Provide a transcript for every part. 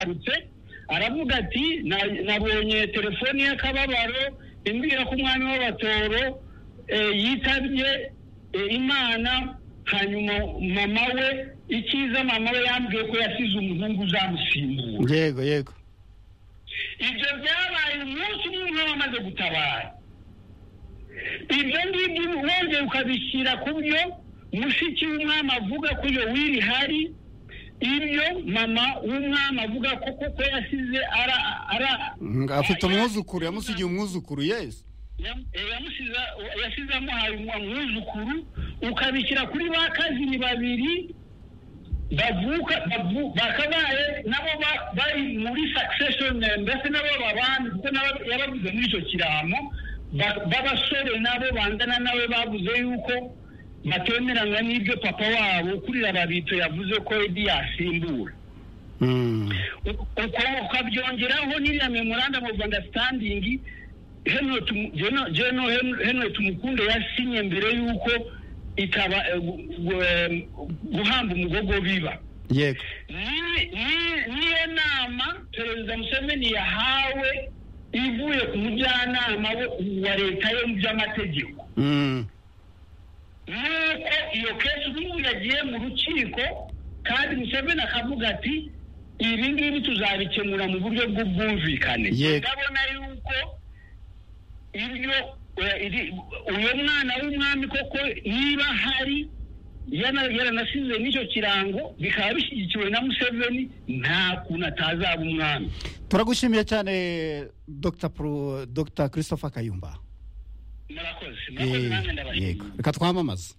yaturutse aravuga ati nabonye telefoni y'akababaro imbwira ko umwami w'abatoro yitabye imana hanyuma mama we icyiza mama we yambwiye ko yasize umuhungu uzamusimbura yego yego ibyo byabaye umunsi umwe wamaze gutabara ibyo ngibyo wongeye ukabishyira ku byo mushiki w'umwami avuga ko iyo wiri hari ibyo mama w'umwami avuga ko kuko yasize ara ara afite umwuzukuru yamusigiye umwuzukuru yesi yasize amuhaye umwuzukuru ukabishyira kuri ba kazini babiri bavuka bakabaye nabo bari muri succession mbese nabo babana kuko yabavuze muri icyo kiramo b'abasore nabo bangana nawe bavuze yuko batemeranywa n'ibyo papa wabo kuri rababito yavuze ko edi yasimbura ukabyongeraho n'iriya memoranda mu rwanda standingi jeno henry tumukunde yasinye mbere y'uko ikaba guhamba umugogo biba niyo nama perezida museveni yahawe ivuye ku mujyanama wa leta yo mu by'amategeko nuko iyo kesi ubu yagiye mu rukiko kandi museveni akavuga ati ibi ngibi tuzabikemura mu buryo bw'ubwumvikane ndabona yuko ibyo uyu mwana w'umwami koko niba hari yaranasize n'icyo kirango bikaba bishyigikiwe na museveni nta kuntu atazaba umwami turagushimiye cyane dr christopher kayumba yego reka twamamaze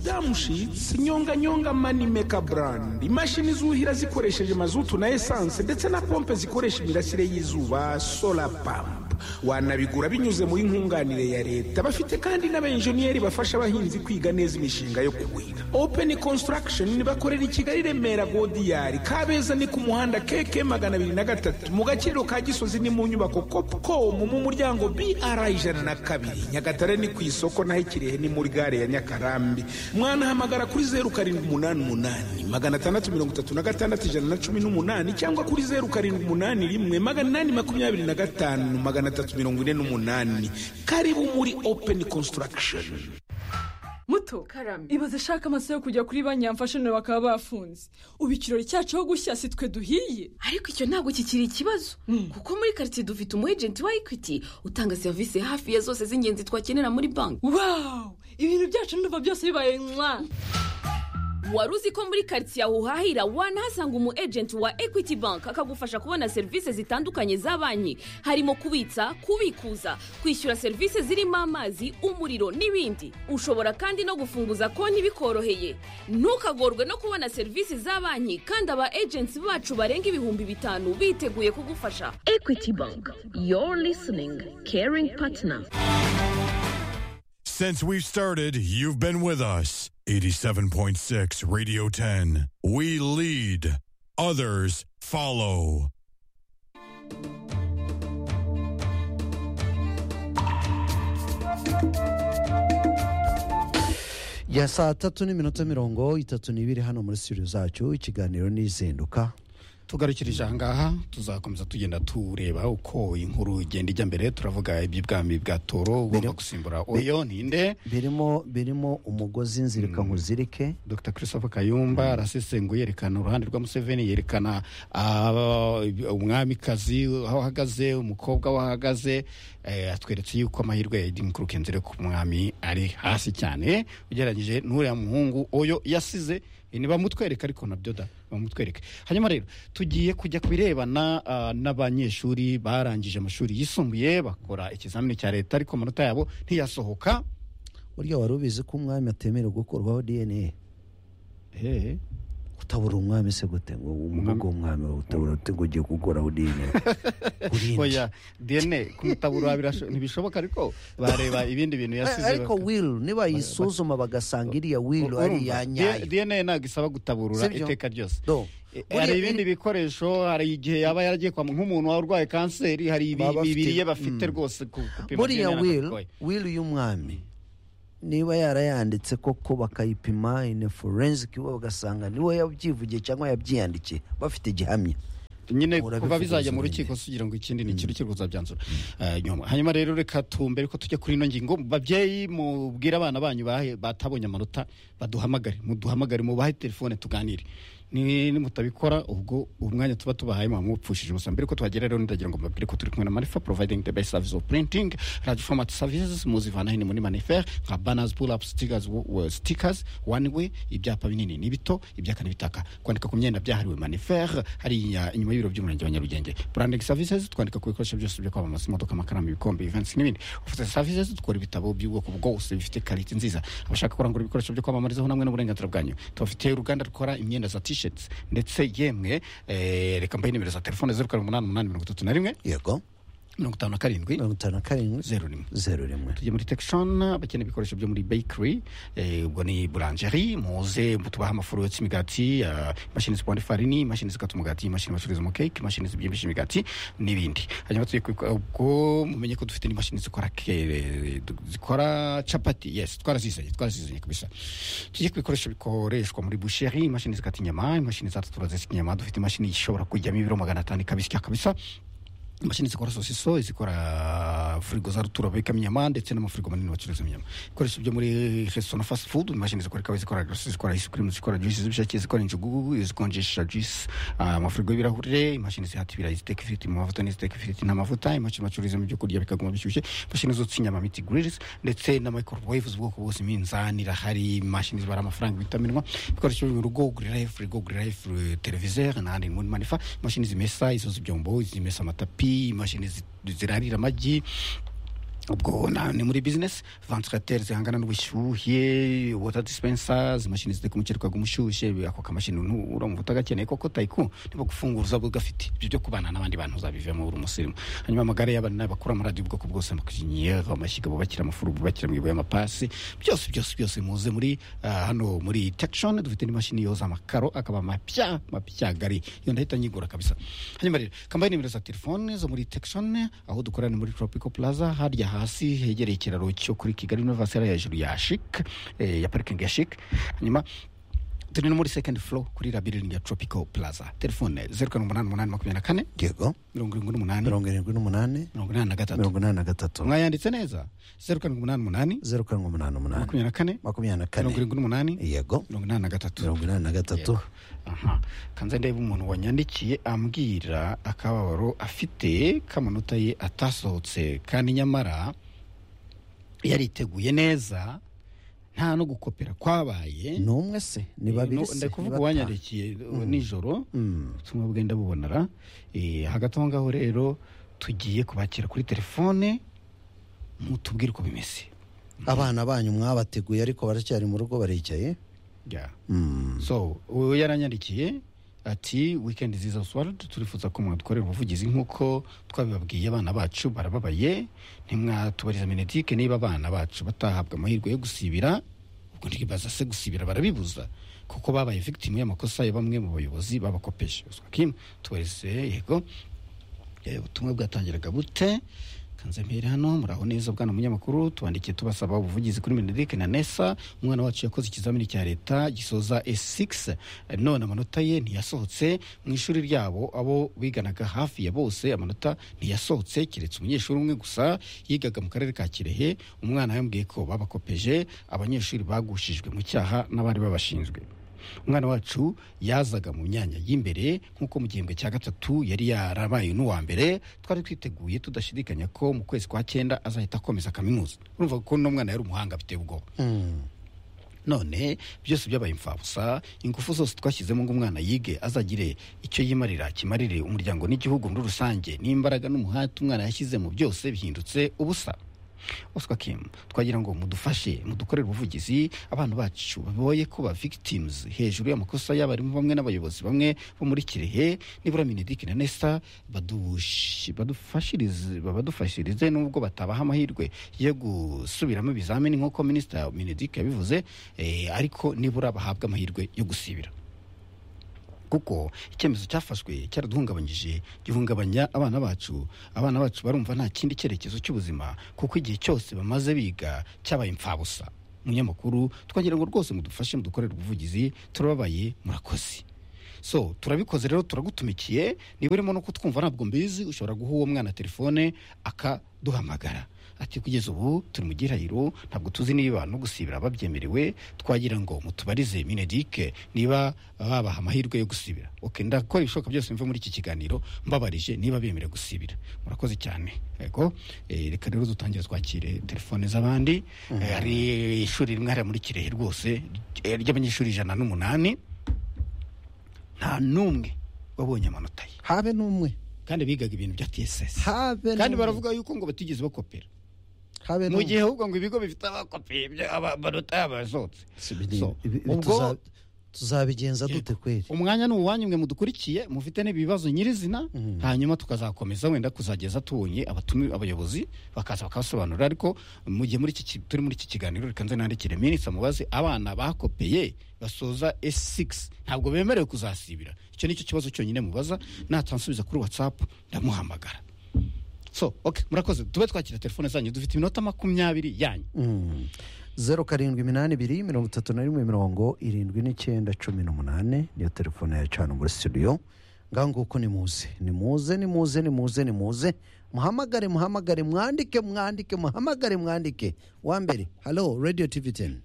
damushitsi nyonga nyonga mani meka burandi imashini zuhira zikoresheje mazutu na esanse ndetse na pompe zikoresha imirasire y'izuba sola pampu wanabigura binyuze muri nkunganire ya leta bafite kandi n'abenjeniyeri bafasha abahinzi kwiga neza imishinga yo kuhira openi konsitaragishoni bakorera i kigali remera godiyari kabeza ni ku muhanda keke magana abiri na gatatu mu gaciro ka gisozi ni mu nyubako kopukomu mu muryango br ijana na kabiri nyagatare ni ku isoko naho ikirehe ni muri gare ya nyakarambi mwanahamagara kuri zeru karindwi umunani umunani magana atandatu mirongo itatu na gatandatu ijana na cumi n'umunani cyangwa kuri zeru karindwi umunani rimwe magana inani makumyabiri na gatanu magana atatu mirongo ine n'umunani karibu muri openi konsitaragishoni muto karame ibaze ashaka amaso yo kujya kuri banki yamfashe none bakaba bafunze ubu ikirori cyacu aho gushya si twe duhiye ariko icyo ntabwo kikiri ikibazo kuko muri karitsiye dufite umu ejenti wa ekwiti utanga serivisi hafi ya zose z'ingenzi twakenera muri banki wawu ibintu byacu n'uva byose bibaye nka wari uzi ko muri karitsiye aho uhahira wanahasanga umu ejenti wa ekwiti banki akagufasha kubona serivisi zitandukanye za banki harimo kubitsa kubikuza kwishyura serivisi zirimo amazi umuriro n'ibindi ushobora kandi no gufunguza konti bikoroheye ntukagorwe no kubona serivisi za banki kandi aba ejenti bacu barenga ibihumbi bitanu biteguye kugufasha ekwiti banki yoru lisiningi keringi patina Since we've started, you've been with us. 87.6 Radio 10. We lead, others follow. ya saa tatu n'iminota mirongo itatu n'ibiri hano muri studio zacu ikiganiro n'izinduka tugarukirije aha ngaha tuzakomeza tugenda tureba uko inkuru igenda ijya mbere turavuga iby'ibwami bwa toro ugomba gusimbura oyo ninde birimo birimo umugozi nzirika nkuzirike dr christophe kayumba arasesenguye yerekana uruhande rwa museveni yerekana umwamikazi aho ahagaze umukobwa aho ahagaze atweretse yuko amahirwe ya edi mukuru ku mwami ari hasi cyane ugereranyije n'uriya muhungu oyo yasize bamutwereka ariko nabyo da bamutwereke hanyuma rero tugiye kujya ku birebana n'abanyeshuri barangije amashuri yisumbuye bakora ikizamini cya leta ariko amanota yabo ntiyasohoka burya wari ubizi ko umwami atemerewe gukorwaho dna utabura umwami se gute ngo umugogo w'umwami utabura utego ugiye gukoraho dna oya dna kumutabura ntibishoboka ariko bareba ibindi bintu yasize ariko will niba yisuzuma bagasanga iriya will ari iya nyayo dna ntabwo isaba gutaburura Sibyo? iteka ryose Do. hari Uri- ibindi bikoresho hari igihe yaba yaragiye kwa nk'umuntu urwaye kanseri hari ibi- Baba bafite- ibiri ye bafite rwose ku gupima buriya DNA will n'akabarwayi. will y'umwami niba yarayanditse koko bakayipima ine forensic bagasanga niwe yabyivugiye cyangwa yabyiyandikiye bafite gihamya nyine Urabivuga kuva bizajya mu wenyine. rukiko kugira ngo ikindi ni ikintu kiri kuzabyanzura Eh, nyuma hanyuma rero reka tumbere ko tujya kuri ino ngingo babyeyi mubwire abana banyu bahe- batabonye amanota baduhamagare muduhamagare mubahe telefone tuganire Ni- nimutabikora ubwo umwanya tuba tubahaye muba mupfushije ubusa mbere ko tuhagera rero ndagira ngo mbabwire ko turi kumwe na manifa providing the best service of printing radio format services muzivana hino muri manifer nka banners pull up stickers wo- wo- stickers one way ibyapa binini n'ibito ibyaka n'ibitaka kwandika ku myenda byahariwe manifer hariya inyuma y'ibiro by'umurenge wa nyarugenge branding services twandika ku bikoresho byose byo kwamamaza imodoka amakaramu ibikombe events n'ibindi office services dukora ibitabo by'ubwoko bwose bifite quality nziza abashaka kurangura ibikoresho byo kwamamarizaho namwe n'uburenganzira bwanyu tubafitiye uruganda rukora imyenda za t-shirts ndetse yemwe eh, reka mbahe nimero za telefone zeru karindwi umunani umunani mirongo itatu na rimwe yego mirongo itanu na karindwi mirongo itanu na karindwi zeru rimwe zeru rimwe tujya muri tekishoni abakeneye ibikoresho byo muri bakery eh, ubwo ni burangeri muze tubaha amafuro yotsa imigati eh, imashini zipanda ifarini imashini zikata umugati imashini bacururizamo keke imashini zibyimbisha imigati n'ibindi hanyuma tugiye kubikora ubwo mumenye ko dufite n'imashini zikora ke- zikora capati yes twarazizanye twarazizanye kabisa tujye ku bikoresho bikoreshwa muri busheri imashini zikata inyama imashini zatatura zisya inyama dufite imashini ishobora kujyamo ibiro magana atanu ikabisya kabisa imashini zikora sosiso izikora firigo za rutura babikamo inyama ndetse n'amafirigo manini bacuruzamo inyama ibikoresho byo muri resitora fast food imashini zikora ikawa zikora gasosi zikora ice cream zikora juice z'ibishake zikora injugu izikonjesha juice ah, amafirigo y'ibirahure imashini zihata ibirayi ziteka ifiriti mu mavuta n'iziteka ifiriti n'amavuta imashini bacururizamo ibyo kurya bikaguma bishyushye imashini zotsa inyama miti grills ndetse na microwave z'ubwoko bwose iminzani irahari imashini zibara amafaranga bita minwa ibikoresho byo mu rugo uguriraho firigo uguriraho televiseri n'ahandi muri manifa imashini zimesa izo z'ibyombo zimesa amatapi imashini zi- zirarira amagi ubwo na- ni muri bizinesi vansirateri zihangana n'ubushyuhe wota disipensazi imashini ziteka umuceri ukaguha umushyushye ako kamashini uramuva utagakeneye koko tayiku niba gufungura uzaba ugafite ibyo byo kubana n'abandi bantu uzabivemo uri umusirimu hanyuma amagare y'abana bakora amaradiyo ubwoko bwose amakinyero amashyiga bubakira amafuru bubakira mu ibuye amapasi byose byose byose muze muri ah, hano muri tekishoni dufite n'imashini yoza amakaro akaba amapya mapya gari iyo ndahita nyigura kabisa hanyuma rero kambaye nimero za telefone zo muri tekishoni aho dukorana muri tropico plaza harya hasi hegereye ikiraro cyo kuri kigali novasera hejuru ya shik eh, ya parikingi ya shik hanyuma turi no muri second floor kuri labiringi ya tropico plaza telefone zeru karindwi umunani umunani makumyabiri na kane yego mirongo irindwi n'umunani mirongo irindwi n'umunani mirongo inani na gatatu mirongo inani na gatatu mwayanditse neza zeru karindwi umunani umunani zeru karindwi umunani umunani makumyabiri na kane makumyabiri na mirongo kane irindwi n'umunani yego mirongo inani na gatatu mirongo inani na gatatu aha kanze ndebe umuntu wanyandikiye ambwira akababaro afite k'amanota ye atasohotse kandi nyamara yariteguye neza nta no gukopera kwabaye ni umwe se ni babiri se ndakuvuga ni batanu. uwanyandikiye uh, nijoro tumwe bugenda bubonera Eh, hagati aho ngaho rero tugiye kubakira kuri telefone mutubwire uko bimeze abana banyu mwabateguye ariko baracyari mu rugo baricaye Yeah. Mm. so uwo yaranyandikiye ati weekend ziza swara turifuza ko mwadukorera ubuvugizi nk'uko twabibabwiye abana bacu barababaye ntimwatubariza menedike niba abana bacu batahabwa amahirwe yo gusibira ubwo ntibaza se gusibira barabibuza kuko babaye victim y'amakosa ya bamwe mu bayobozi babakopeje Ubwo Kim, tubarize yego Eh, ubutumwa bwatangiraga bute kanze mpere hano muraho neza bwana munyamakuru tubandikiye tubasaba ubuvugizi kuri menedik na nesa umwana wacu yakoze ikizamini cya leta gisoza e6 none amanota ye ntiyasohotse mu ishuri ryabo abo biganaga hafi ya bose amanota ntiyasohotse keretse umunyeshuri umwe gusa yigaga mu karere ka kirehe umwana yambwiye ko babakopeje abanyeshuri bagushijwe mu cyaha n'abari babashinzwe umwana wacu yazaga mu myanya y'imbere nk'uko mu gihembwe cya gatatu yari yarabaye n'uwa mbere twari twiteguye tudashidikanya ko mu kwezi kwa cyenda azahita akomeza kaminuza urumva ko uno mwana yari umuhanga biteye ubwoba none byose byabaye imfabusa ingufu zose twashyizemo ngo umwana yige azagire icyo yimarira kimarire umuryango n'igihugu muri rusange n'imbaraga n'umuhati umwana yashyizemo byose bihindutse ubusa oswa kim twagira ngo mudufashe mudukorere ubuvugizi abana bacu baboye kuba victims hejuru y'amakosa y'abarimu bamwe n'abayobozi bamwe bo muri kirehe nibura minedik na nesa badush- badufashirize babadufashirize nubwo batabaha amahirwe yo gusubiramo ibizamini nk'uko minisita minedik yabivuze eh, ariko nibura bahabwa amahirwe yo gusibira kuko icyemezo cyafashwe cyaraduhungabanyije gihungabanya abana bacu abana bacu barumva nta kindi cyerekezo cy'ubuzima kuko igihe cyose bamaze biga cyabaye imfabusa munyamakuru twagira ngo rwose mudufashe mudukorere ubuvugizi turababaye murakoze so turabikoze rero turagutumikiye niba urimo no kutwumva ntabwo mbizi ushobora guha uwo mwana telefone akaduhamagara ati kugeza ubu turi mu gihirahiro ntabwo tuzi niba no gusibira babyemerewe twagira ngo mutubarize minedike niba babaha amahirwe yo gusibira oke ndakora ibishoboka byose mve muri iki kiganiro mbabarije niba bemerewe gusibira murakoze cyane yego eh, reka rero dutangire twakire telefone z'abandi Eh, hari ishuri rimwe hariya muri kirehe rwose eh, ry'abanyeshuri ijana n'umunani nta n'umwe wabonye amanota ye habe n'umwe kandi bigaga ibintu bya tsc habe kandi n'umwe. baravuga yuko ngo batigeze bakopera habe mu n'umwe. gihe ahubwo ngo ibigo bifite abakopi ibyo- aba- amanota yabasohotse Si biri- So, ibi- ibi ubwo- tuza- tuzabigenza dute kweri umwanya ni uwanyu mwe mudukurikiye mufite n'ibibazo nyirizina hanyuma tukazakomeza wenda kuzageza tubonye abatumi abayobozi bakaza bakabasobanurira ariko mu gihe muri iki ki- turi muri iki kiganiro reka nze nandikire minisita mubaze abana bakopeye basoza S6 ntabwo bemerewe kuzasibira icyo nicyo kibazo cyonyine mubaza natansubiza kuri WhatsApp ndamuhamagara so okay murakoze tube twakira telefone zanyu dufite iminota makumyabiri yanyu zeru karindwi iminani ibiri mirongo itatu na rimwe mirongo irindwi n'icyenda cumi n'umunani niyo telefone ya cana muri studio ngaho nguko nimuze nimuze nimuze nimuze nimuze muhamagare muhamagare mwandike mwandike muhamagare mwandike wa mbere halo radio tv teni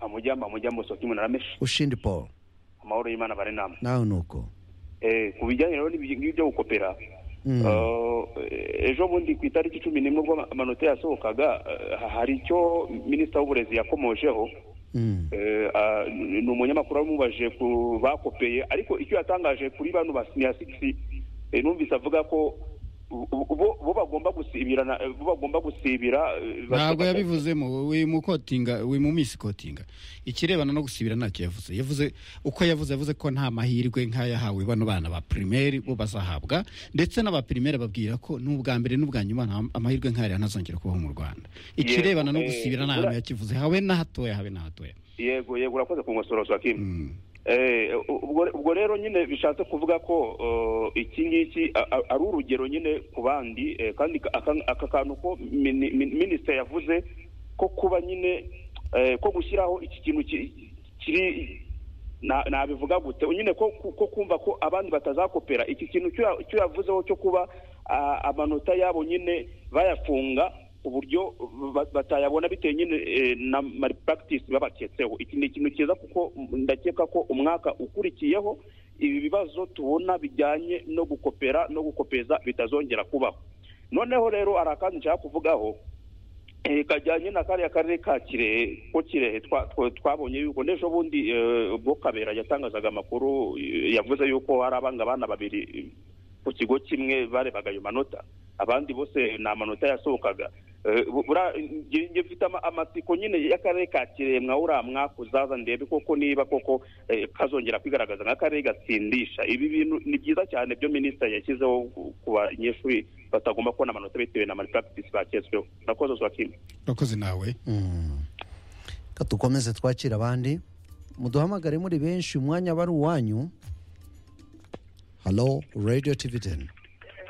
amujambo amujambo soki munarameshi ushindi paul amahoro y'imana bare namwe nawe ni uko eh ku bijyanye rero n'ibi- n'ibyo gukopera Mm. Eh, ejo bundi ku itariki cumi n'imwe ubwo amanota yasohokaga eh, hari icyo minisita w'uburezi yakomojeho Mm. Eh, ah, ni ni umunyamakuru wamubajije ku bakopeye ariko icyo yatangaje kuri bano ba siniya sigisi eh, numvise avuga ko bo- bo bo bagomba gusibira na- bo bagomba gusibira eh, ntabwo basabwa- yabivuzemo we mu kotinga we mu misi kotinga ikirebana no gusibira ntacyo yavuze yavuze uko yavuze yavuze ko nta mahirwe nk'ayahawe bano bana ba primaire bo bazahabwa ndetse n'aba primaire babwira ko n'ubwa mbere n'ubwa nyuma nta- amahirwe nk'aya ntazongera kubaho mu Rwanda ikirebana no eh, gusibira nta hantu yakivuze habe na hatoya habe na hatoya yego yego urakoze ku nkosoro za kimwe Eh, ubwo ubwo rero nyine bishatse kuvuga ko eh, iki ngiki a- a- ari urugero nyine ku bandi eh, kandi ka- aka aka kantu ko mini- min- minisitiri yavuze ko kuba nyine eh, ko gushyiraho iki kintu ki- kiri na- nabivuga gute nyine ko ko- ko kumva ko abandi batazakopera iki kintu cyo ya- cyo yavuzeho cyo kuba ah, amanota yabo nyine bayafunga uburyo ba- batayabona bitewe nyine eh, na malpractice babaketseho iki ni ikintu cyiza kuko ndakeka ko umwaka ukurikiyeho ibi bibazo tubona bijyanye no gukopera no gukopeza bitazongera kubaho noneho rero hari akandi nshaka kuvugaho eh, kajyanye na kariya karere ka kirehe ko kirehe twa- twa- twabonye yuko n'ejo bundi eh, ubwo kabera yatangazaga amakuru eh, yavuze yuko hari abangabana babiri eh, ku kigo kimwe barebaga ayo manota abandi bose ni amanota yasohokaga Eh, bu- bura- nge- nge mfite ama- amatsiko nyine y'akarere ka kirehe mwa uriya mwaka uzaza ndebe koko niba koko eh, kazongera kwigaragaza nk'akarere gatsindisha ibi bintu ni byiza cyane byo minisitiri yashyizeho ku- ku banyeshuri batagomba kubona amanota bitewe na malpractice baketsweho nakoze zwakimwe urakoze nawe Reka dukomeze twakira abandi muduhamagare muri benshi umwanya aba ari uwanyu halo radio tv teni